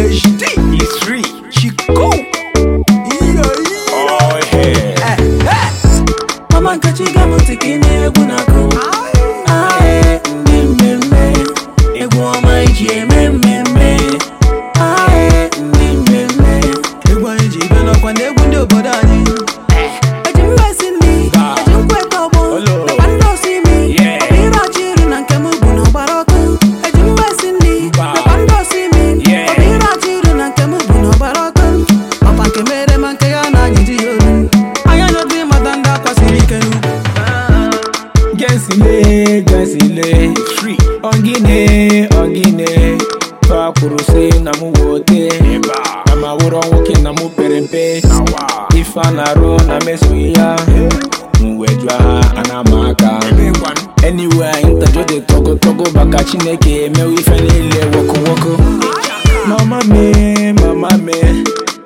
PhD. He's free. Chico. Iyo, iyo. Oh, yeah. Eh, eh. Mama Nkechi ga-amụta ka ị na-egwu na-akụ Aye, ndị mmemme Egwu ọma iji eme mmemme Aye, ndị mmemme Egwu anyị ji ibe n'ọkwa na egwu ndị obodo anyị. Eji mmesi nri, eji nkweta ọgbọ Olo. Nakwa ndị osi imi Yeah. Ọ bụ ire ọchị iri na nke m bụ na ọgbara ọkụ Eji mmesi nri, Ba. nakwa ndị osi imi Yeah. Ọ bụ ire ọchị iri na nke m bụ na ọgbara ọkụ Ọkwa nke mere ma nke ya na anyị ji ya olu. Anyị anyọdụ ịmata ndị akwasiri ike n'ukwu. Gensile, gensile. Free. Ogine, ogine. Fa kwuru sị na mụ wote. Na ma wụrọ nwoke na mụ pere mpe. Ife a na-arụ na mesoghị ya. Mwe jụọ ha ana m aka. Anywhere interjo dị togo togo baka Chineke emewe ife niile woko woko. Mama me, mama me.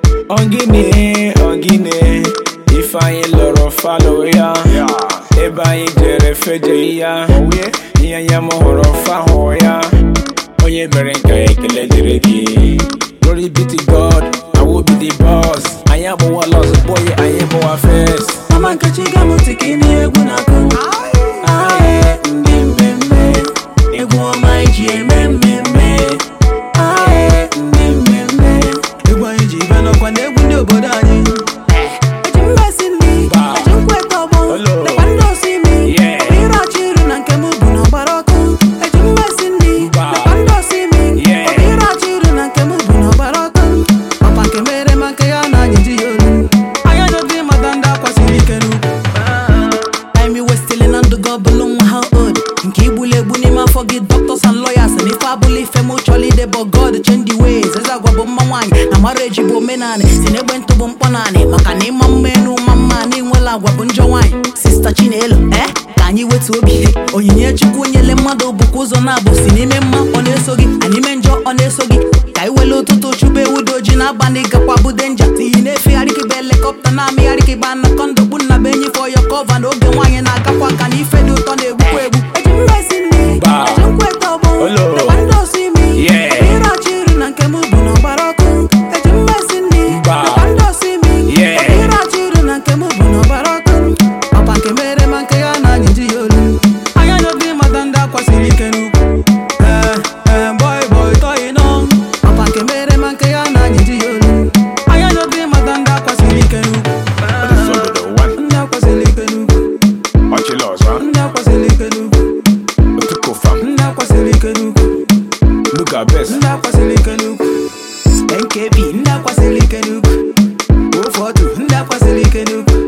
Ogine, ogine. Ife anyị lọrọ falo ya. Ebe anyị jere feje ya. Ihe ya m hụrụ fa hụ ya. Onye mere nke ekele dịrị gị. Glory be to God, I will be the boss. Anyị abụwa lost boy, anyị bụwa first. Mama Nkechi ga-amụta ka ị na-egwu na-akụ Aye, ndị mmemme Egwu ọma iji eme mmemme Aye, ndị mmemme Egwu anyị ji ibe n'ọkwa na egwu ndị obodo anyị. Eji mmesi nri, Ba. eji nkweta ọgbọ Olo. Nakwa ndị osi imi Yeah. Ọ bụ ire ọchị iri na nke m bụ na ọgbara ọkụ Eji mmesi nri, Ba. nakwa ndị osi imi Yeah. Ọ bụ ire ọchị iri na nke m bụ na ọgbara ọkụ Ọkwa nke mere ma nke ya na anyị ji ya olu. Anyị anyọdụ ịmata ndị akwasiri ike n'ukwu. Time you wasting na ndụ gị ọbụlụ nwa ha old nke igbuli egbu n'ime afọ gị doctors and lawyers na ife abụla ife m chọrọ ide but God change the ways eze agwa bụ mma nwaanyị na marriage bụ omenanị si n'egbe ntụ bụ mkpọ naanị maka na ịma mma enu ma mma na ịnwela agwa bụ njọ nwaanyị sista Chinelo eh ka anyị wetu obi onyinye chukwu nyele mmadụ bụkwa ụzọ na-abụ si n'ime mma ọ na-eso gị na n'ime njọ ọ na-eso gị ka anyị wele ụtụtụ chụba ewu dị oji n'abalị gakwa bụ denja tiyi na-efegharị kịba helikọpta na-amịgharị kịba anakọnda okpu nna be enyi fọ ya kọva na oge nwaanyị na-agakwa nka na ife dị ụtọ na-egbukwa egbu eji mmesi nri Ba. eji nkweta ọgbọ Olo. nakwa ndị osi imi Yeah. Ọ bụ ire ọchị iri na nke m bụ na ọgbara ọkụ eji mmesi nri Ba. nakwa ndị osi imi Yeah. Ọ bụ ire ọchị iri na nke m bụ na ọgbara ọkụ Ọkwa nke mere ma nke ya na anyị ji ya olu. Anyị anyọdụ ịmata ndị akwasiri ike n'ukwu. Eh, eh, boy, boy, toy nọ. Ọkwa nke mere ma nke ya na anyị ji ya olu. Anyị anyọdụ ịmata ndị akwasiri ike n'ukwu. Ndị akwasiri ike n'ukwu. Ndị akwasiri ike n'ukwu. Ndị akwasiri ike n'ukwu. Look at best. Ndị akwasiri ike n'ukwu. NKB ndị akwasiri ike n'ukwu. Ofe ọdụ ndị akwasiri ike n'ukwu.